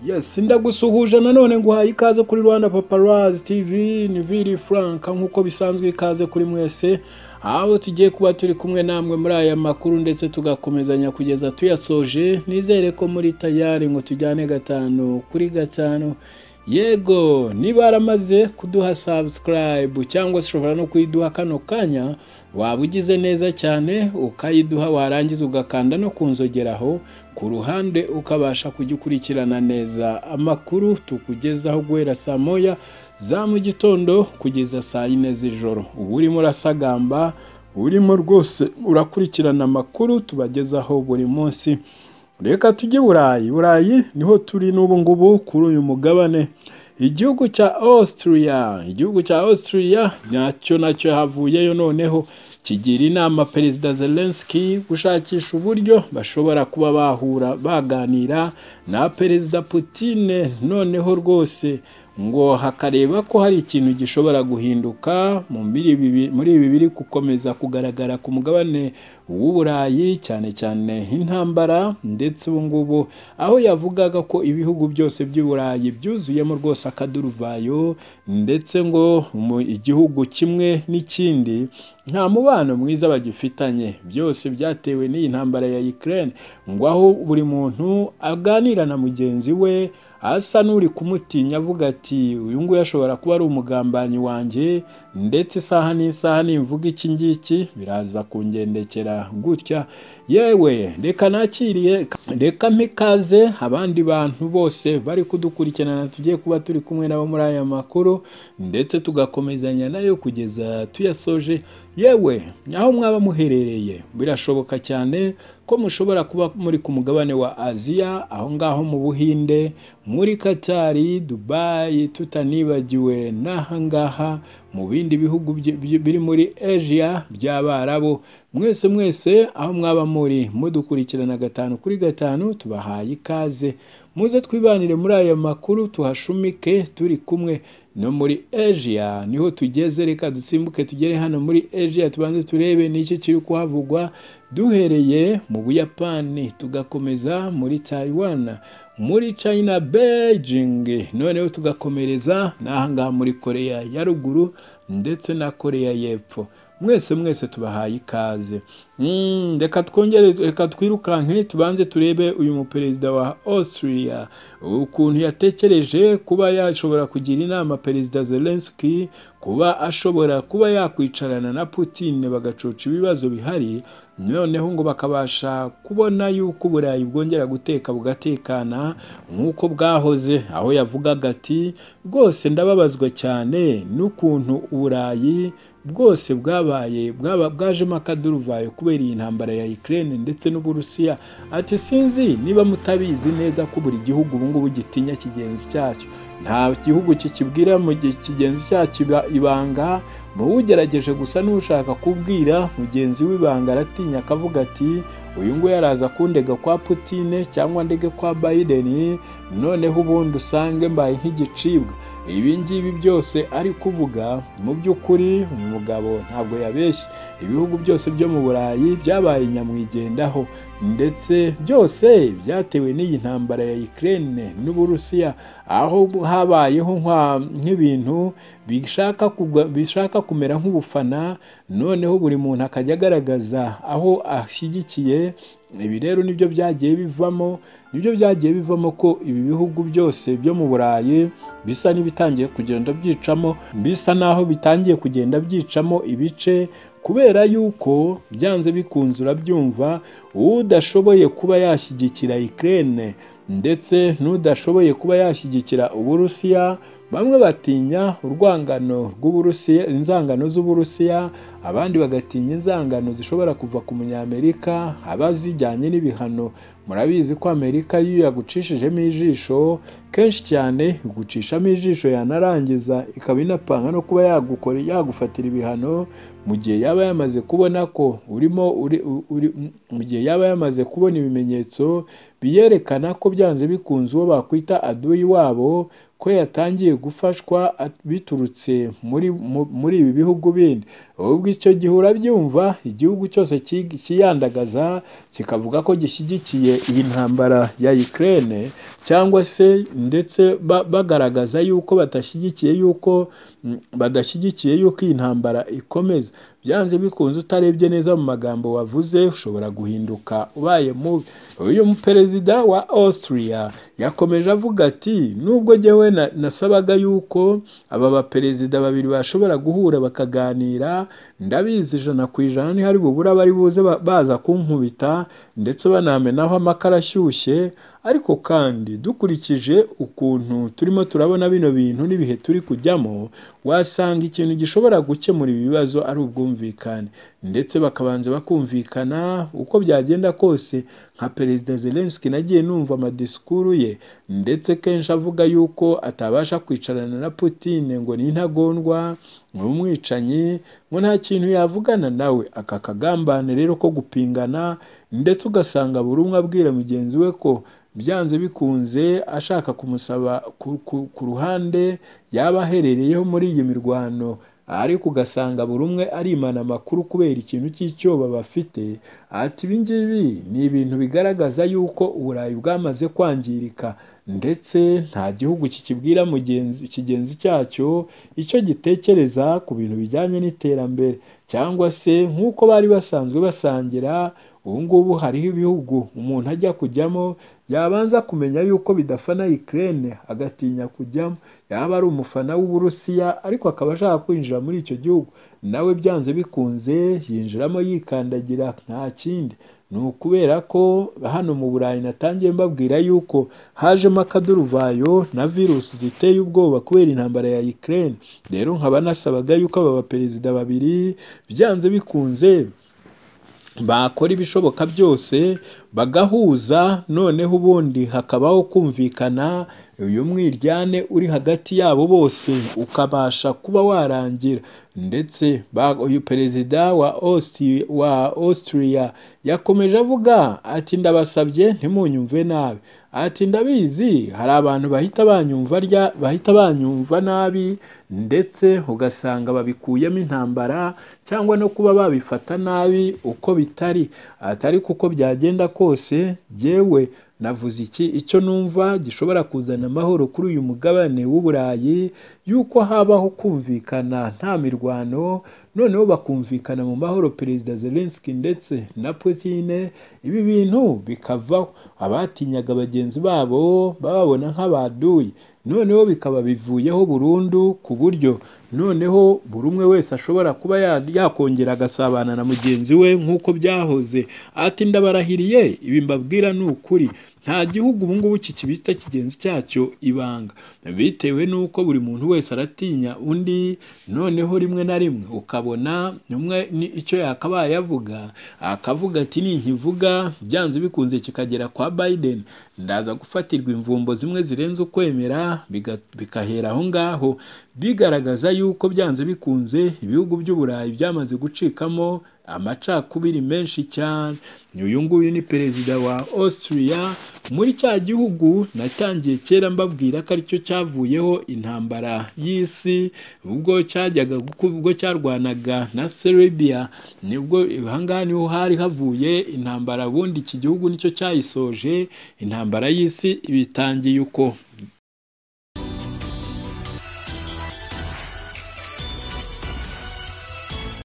Yes, ndagusuhuje nanone nguhaye ikaze kuri Rwanda Paparazzi TV ni Vili Frank nk'uko bisanzwe ikaze kuri mwese aho tugiye kuba turi kumwe namwe muri aya makuru ndetse tugakomezanya kugeza tuyasoje nizere ko muri tayari ngo tujyane gatanu kuri gatanu yego niba yaramaze kuduha subscribe cyangwa se ushobora no kuyiduha kano kanya waba ugize neza cyane ukayiduha warangiza ugakanda no kunzogeraho ku ruhande ukabasha kujya ukurikirana neza amakuru tukugezaho guhera saa moya za mu gitondo kugeza saa yine z'ijoro uba urimo urasagamba urimo rwose urakurikirana amakuru tubagezaho buri munsi reka tujye burayi burayi niho turi n'ubu ngubu kuri uyu mugabane igihugu cya Austria igihugu cya Austria nacyo nacyo havuyeyo noneho kigira inama perezida Zelensky gushakisha uburyo bashobora kuba bahura baganira na perezida Putin noneho rwose ngo hakareba ko hari ikintu gishobora guhinduka muri ibi biri gukomeza kugaragara ku mugabane w'uburayi cyane cyane intambara ndetse ubu ngubu aho yavugaga ko ibihugu byose by'uburayi byuzuyemo rwose akaduruvayo ndetse ngo igihugu kimwe n'ikindi nta mubano mwiza bagifitanye byose byatewe n'iyi ntambara ya Ukraine ngo aho buri muntu aganira na mugenzi we asa n'uri kumutinya avuga ati uyu nguyu ashobora kuba ari umugambanyi wanjye ndetse isaha n'isaha nimvuga iki ngiki biraza kungendekera gutya yewe reka nakiriye reka mpikaze abandi bantu bose bari kudukurikirana tugiye kuba turi kumwe nabo muri aya makuru ndetse tugakomezanya nayo kugeza tuyasoje yewe aho mwaba muherereye birashoboka cyane ko mushobora kuba muri ku mugabane wa aziya aho ngaho mu buhinde muri katari dubayi tutanibagiwe n'ahangaha mu bindi bihugu biri muri asia by'abarabo mwese mwese aho mwaba muri mudukurikirana gatanu kuri gatanu tubahaye ikaze muze twibanire muri aya makuru tuhashumike turi kumwe no muri asia niho tugeze reka dusimbuke tugere hano muri asia tubanze turebe n'iki kiri kuhavugwa duhereye mu buyapani tugakomeza muri taiwan muri china beijing noneho tugakomereza n'ahangaha muri korea ya ruguru ndetse na korea y'epfo mwese mwese tubahaye ikaze reka twongere reka twirukanke tubanze turebe uyu muperezida wa Austria ukuntu yatekereje kuba yashobora kugira inama perezida Zelensky kuba ashobora kuba yakwicarana na Putin bagacoca ibibazo bihari noneho ngo bakabasha kubona yuko uburayi bwongera guteka bugatekana nk'uko bwahoze aho yavugaga ati rwose ndababazwa cyane n'ukuntu uburayi bwose bwabaye bwajemo akaduruvayo kubera iyi ntambara ya Ukraine ndetse n'uburusiya ati sinzi niba mutabizi neza ko buri gihugu ubungubu gitinya kigenzi cyacyo nta gihugu kikibwira mu gihe kigenzi cyacyo ibanga muba ugerageje gusa n'ushaka kubwira mugenzi w'ibanga aratinya akavuga ati uyu nguyu araza kundega kwa Putine cyangwa ndege kwa Biden noneho ubundi usange mbaye nk'igicibwa ibi ngibi byose ari kuvuga mu by'ukuri umugabo ntabwo yabeshye ibihugu byose byo mu burayi byabaye nyamwigendaho ndetse byose byatewe n'iyi ntambara ya Ukraine n'uburusiya aho habayeho nk'ibintu bishaka kumera nk'ubufana noneho buri muntu akajya agaragaza aho ashyigikiye ibi rero nibyo byagiye bivamo nibyo byagiye bivamo ko ibi bihugu byose byo mu burayi bisa n'ibitangiye kugenda byicamo bisa n'aho bitangiye kugenda byicamo ibice kubera yuko byanze bikunze urabyumva udashoboye kuba yashyigikira Ukraine ndetse n'udashoboye kuba yashyigikira uburusiya bamwe batinya urwangano rw'uburusiya inzangano z'uburusiya abandi bagatinya inzangano zishobora kuva ku munyamerika aba zijyanye n'ibihano murabizi ko amerika iyo yagucishijemo ijisho kenshi cyane igucishamo ijisho yanarangiza ikaba inapanga no kuba yagukora yagufatira ibihano mu gihe yaba yamaze kubona ko urimo mu gihe yaba yamaze kubona ibimenyetso biyerekana ko byanze bikunze uwo bakwita aduyi wabo ko yatangiye gufashwa biturutse muri muri ibi bihugu bindi ubwo icyo gihe urabyumva igihugu cyose cyiyandagaza kikavuga ko gishyigikiye iyi ntambara ya Ukraine cyangwa se ndetse bagaragaza yuko badashyigikiye yuko badashyigikiye yuko iyi ntambara ikomeza byanze bikunze utarebye neza mu magambo wavuze ushobora guhinduka ubaye mubi uyu muperezida wa Austria yakomeje avuga ati nubwo jyewe nasabaga yuko aba baperezida babiri bashobora guhura bakaganira ndabizi ijana ku ijana ntihari bubura bari buze baza kunkubita ndetse banamenaho amakara ashyushye ariko kandi dukurikije ukuntu turimo turabona bino bintu n'ibihe turi kujyamo wasanga ikintu gishobora gukemura ibi bibazo ari ubwumvikane ndetse bakabanza bakumvikana uko byagenda kose nka perezida Zelensky nagiye numva amadisikuru ye ndetse kenshi avuga yuko atabasha kwicarana na Putin ngo ni intagondwa ni umwicanyi ngo nta kintu yavugana nawe aka kagambane rero ko gupingana ndetse ugasanga buri umwe abwira mugenzi we ko byanze bikunze ashaka kumusaba ku ruhande yaba aherereyeho muri iyi mirwano ariko ugasanga buri umwe arimana amakuru kubera ikintu cy'icyoba bafite ati ibi ngibi ni ibintu bigaragaza yuko uburayi bwamaze kwangirika ndetse nta gihugu kikibwira mugenzi kigenzi cyacyo icyo gitekereza ku bintu bijyanye n'iterambere cyangwa se nk'uko bari basanzwe basangira ubu ngubu hariho ibihugu umuntu ajya kujyamo yabanza kumenya yuko bidafana Ukraine agatinya kujyamo yaba ari umufana w'uburusiya ariko akaba ashaka kwinjira muri icyo gihugu nawe byanze bikunze yinjiramo yikandagira nta kindi ni ukubera ko hano mu burayi natangiye mbabwira yuko hajemo akaduruvayo na virusi ziteye ubwoba kubera intambara ya Ukraine rero nkaba nasabaga yuko aba baperezida babiri byanze bikunze bakora ibishoboka byose bagahuza noneho ubundi hakabaho kumvikana uyu mwiryane uri hagati yabo bose ukabasha kuba warangira ndetse uyu perezida wa Austria yakomeje avuga ati ndabasabye ntimunyumve nabi ati ndabizi hari abantu bahita banyumva bahita banyumva nabi ndetse ugasanga babikuyemo intambara cyangwa no kuba babifata nabi uko bitari atari kuko byagenda kose yewe navuze iki icyo numva gishobora kuzana amahoro kuri uyu mugabane w'uburayi yuko habaho kumvikana nta mirwano noneho bakumvikana mu mahoro perezida Zelensky ndetse na Putin ibi bintu bikavaho abatinyaga bagenzi babo bababona nk'abaduyi noneho bikaba bivuyeho burundu ku buryo noneho buri umwe wese ashobora kuba yakongera agasabana na mugenzi we nk'uko byahoze ati ndabarahiriye ibi mbabwira ni ukuri nta gihugu ubu ngubu kikibita kigenzi cyacyo ibanga bitewe n'uko buri muntu wese aratinya undi noneho rimwe na rimwe ukabona umwe icyo yakabaye avuga akavuga ati ninkivuga byanze bikunze kikagera kwa Biden ndaza gufatirwa imvumbo zimwe zirenze ukwemera bigahera aho ngaho bigaragaza yuko byanze bikunze ibihugu by'uburayi byamaze gucikamo amacakubiri menshi cyane uyu nguyu ni perezida wa Austria muri cya gihugu natangiye kera mbabwira ko aricyo cyavuyeho intambara y'isi ubwo cyajyaga ubwo cyarwanaga na Serbia nibwo ahangaha niho hari havuye intambara ubundi iki gihugu nicyo cyayisoje intambara y'isi ibitangiye uko